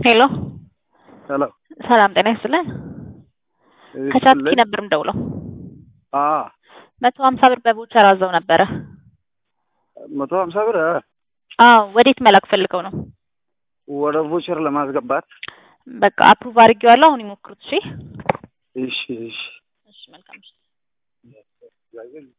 ሄሎ ሄሎ ሰላም ጤና ይስጥልን። ከቻትኪ ነበር የምደውለው። አዎ መቶ ሀምሳ ብር በቮቸር አዘው ነበረ። መቶ ሀምሳ ብር እ አዎ ወዴት መላክ ፈልገው ነው? ወደ ቮቸር ለማስገባት በቃ አፕሩቭ አድርጌዋለሁ። አሁን ይሞክሩት። እሺ እሺ እሺ እሺ መልካም እሺ